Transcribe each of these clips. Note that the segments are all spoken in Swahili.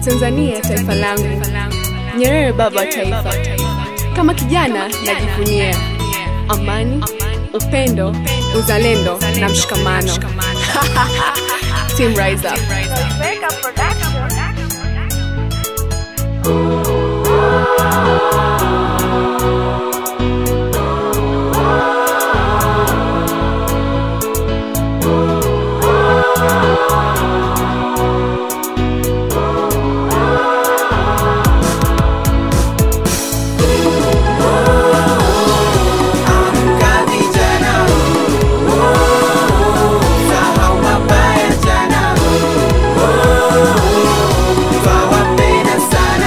Tanzania taifa langu, Nyerere baba wa taifa. Kama kijana najivunia amani, upendo, uzalendo na mshikamano. Team Rise Up. Amka vijana, sahau mabaya jana, twawapenda sana,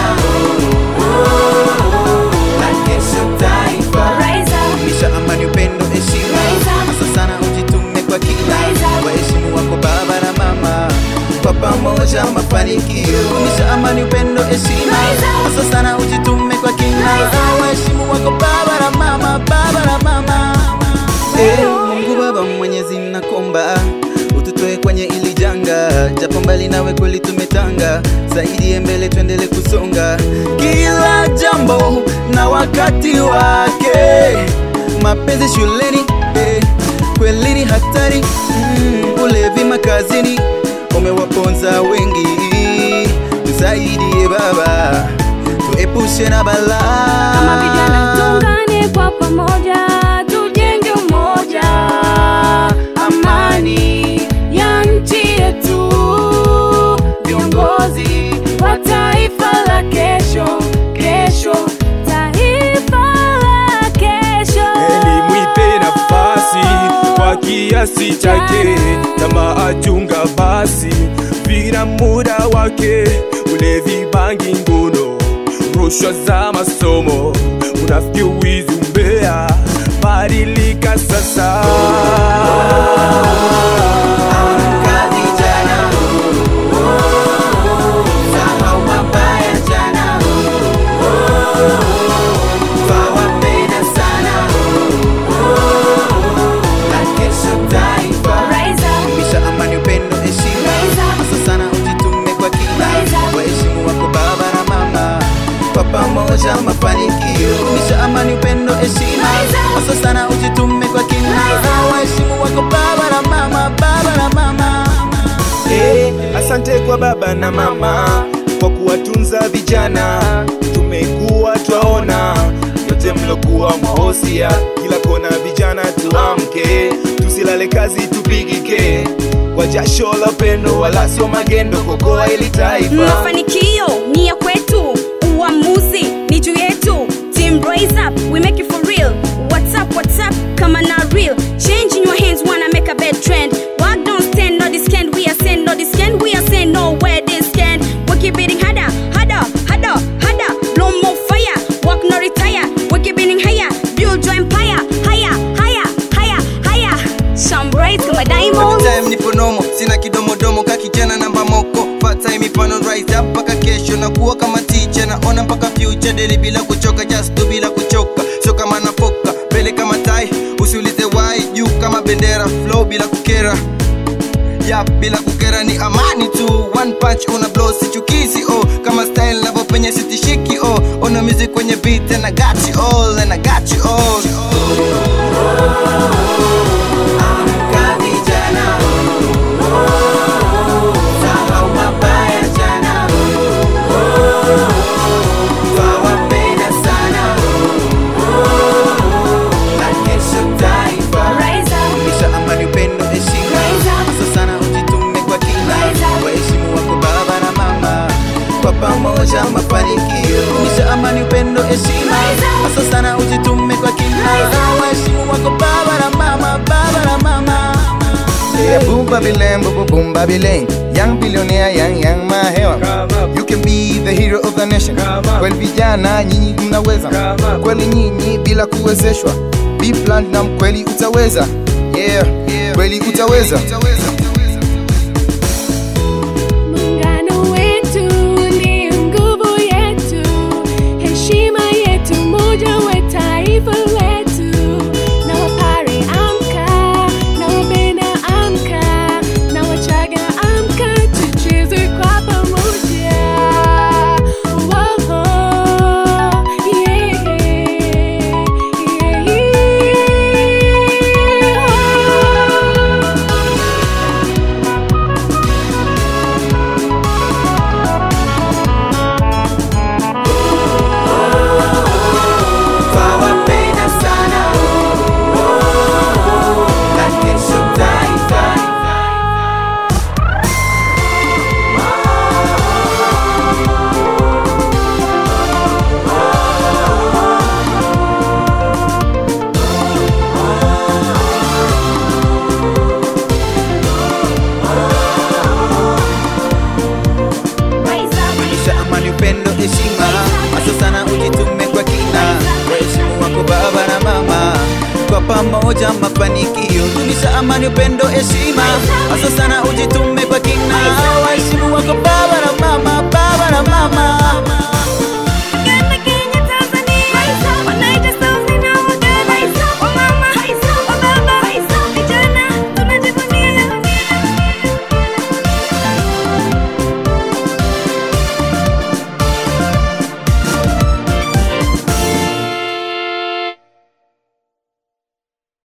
na kesho taifa. Misha amani, upendo, heshima, hasa sana ujitume kwa kila waheshimu wako baba na mama, kwa pamoja mafanikio. Misha amani, upendo, heshima, hasa sana ujitume kwa kila waheshimu wako baba na mama, baba na mama. Eh, Mungu Baba Mwenyezi nakomba ututoe kwenye ili janga, japo mbali nawe kweli tumetanga, zaidi mbele tuendele kusonga, kila jambo na wakati wake. Mapenzi shuleni eh, kweli ni hatari mm, ulevi makazini umewaponza wengi, tusaidie Baba, tuepushe na balaa. Kama vijana tuungane kwa pamoja, tujenge umoja, amani ya nchi yetu, viongozi wa taifa la kesho, kesho, taifa la kesho. Elimu ipe nafasi kwa kiasi chake, kama achunga basi vina muda wake. Ulevi, bangi, ngono, rushwa za masomo, unafiki, wizi, umbea, badilika sasa. Amka vijana, sahau mabaya jana, twawapenda sana, na kesho taifa. Misha amani, upendo, heshima, hasa sana ujitume kwa kila waheshimu wako baba na mama, kwa pamoja mafanikio. Misha amani, upendo, heshima, hasa sana ujitume kwa kila waheshimu wako baba na mama, baba na mama. Eh, asante kwa baba na mama kwa kuwatunza vijana, tumekuwa twaona yote mlokuwa mwahosia, kila kona vijana tuamke, tusilale kazi tupigike kwa jasho la upendo, wala sio magendo, kokoa ili taifa Mafanikio ni ya kwetu, uamuzi ni juu yetu. Team Rise Up, we make it for real. What's up, what's up, kama na real. Change in your hands, wanna make a bad trend. Walk don't stand, no this can we are send, no this can we are send, nowhere this can. We keep beating harder, harder, harder, harder. Blow more fire, walk no retire. We keep beating higher, build your empire, higher, higher, higher, higher. Some rise kama diamond. time nipo nomo sina kidomodomo ka kijana namba moko part time mifano rise up mpaka kesho na kuwa kama teacher naona mpaka future daily bila kuchoka just do bila kuchoka sio kama nafoka mbele kama tai usiulize why juu kama bendera flow bila kukera ya bila kukera ni amani tu one punch una blow sichukizi oh kama style navo penye sitishiki oh ona music kwenye beat and I got you all and I got you all Amka vijana, sahau mabaya jana, twawapenda sana, na kesho taifa. Misha amani, upendo, heshima, hasa sana ujitume kwa kila waheshimu wako baba na mama, kwa pamoja mafanikio. Misha amani, upendo, heshima, hasa sana ujitume kwa kila waheshimu wako baba na mama, baba na mama. Yeah, boom Babylon, boom boom boom Babylon. Young billionaire, young young mahewa. You can be the hero of the nation. Kweli vijana nyinyi mnaweza, kweli nyinyi bila kuwezeshwa. Be platinum, kweli utaweza. Yeah, kweli utaweza. Muungano wetu ni nguvu yetu, heshima yetu, moja we taifa letu. Na Wapare amka, na Wabena amka, na Wachaga amka, tucheze kwa pamoja. dumisha amani upendo heshima hasa sana ujitume kwa kina waheshimu wako baba na mama kwa pamoja mafanikio dumisha amani upendo heshima hasa sana ujitume kwa kina waheshimu wako baba na mama